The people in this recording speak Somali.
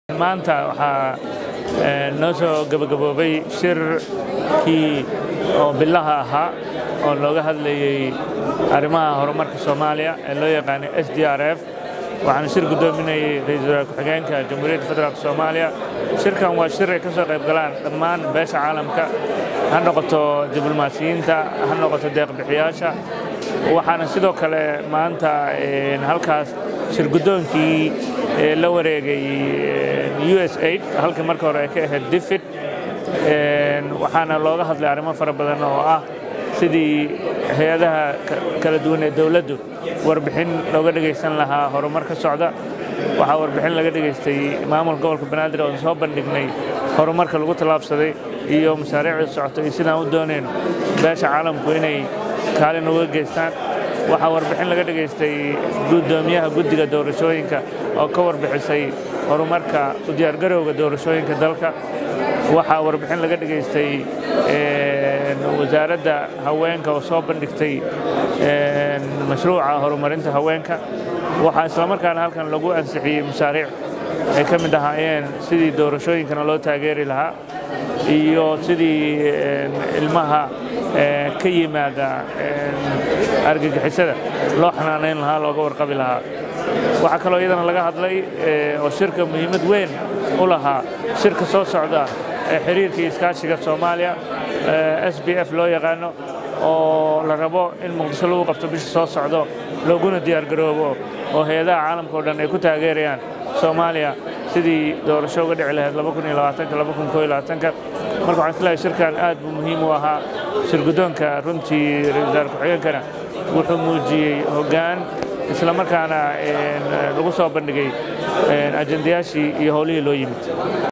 maanta waxaa noo soo gabagaboobay shirkii oo bilaha ahaa oo looga hadlayey arrimaha horumarka soomaaliya ee loo yaqaanay s d r f waxaana shir guddoominayay ra-iisul wasaare ku-xigeenka jamhuuriyadda federaalk soomaaliya shirkan waa shir ay ka soo qayb galaan dhammaan beesha caalamka ha noqoto diblomaasiyiinta ha noqoto deeqbixiyaasha waxaana sidoo kale maanta halkaas shir guddoonkii la wareegay u s aid halkii marka hore ay ka ahayd difid waxaana looga hadlay arrimo fara badan oo ah sidii hay-adaha kala duwan ee dowladdu warbixin looga dhegaysan lahaa horumar ka socda waxaa warbixin laga dhegaystay maamulka gobolka banaadir oon soo bandhignay horumarka lagu tallaabsaday iyo mashaariicda socota iyo sidaan u doonayno beesha caalamku inay kaalin uga geystaan waxaa warbixin laga dhegaystay guddoomiyaha guddiga doorashooyinka oo ka warbixisay horumarka u diyaargarowga doorashooyinka dalka waxaa warbixin laga dhegaystay wasaaradda haweenka oo soo bandhigtay mashruuca horumarinta haweenka waxaa islamarkaana halkan lagu ansixiyey mashaariic ay ka mid ahaayeen sidii doorashooyinkana loo taageeri lahaa iyo sidii ilmaha ka yimaada argagixisada loo xanaanayn lahaa looga warqabi lahaa waxaa kaloo iyadana laga hadlay oo shirka muhiimad weyn u lahaa shirka soo socda ee xiriirkii iskaashiga soomaaliya s b f loo yaqaano oo la rabo in muqdisho lagu qabto bisha soo socdo looguna diyaargaroobo oo hay-adaha caalamka o dhan ay ku taageerayaan soomaaliya sidii doorasho uga dhici lahayd marka waxaan islahay shirkan aad buu muhiim u ahaa shir guddoonka runtii ra-isul wasaare ku-xigeenkana wuxuu muujiyey hoggaan isla markaana lagu soo bandhigay ajendayaashii iyo howlihii loo yimid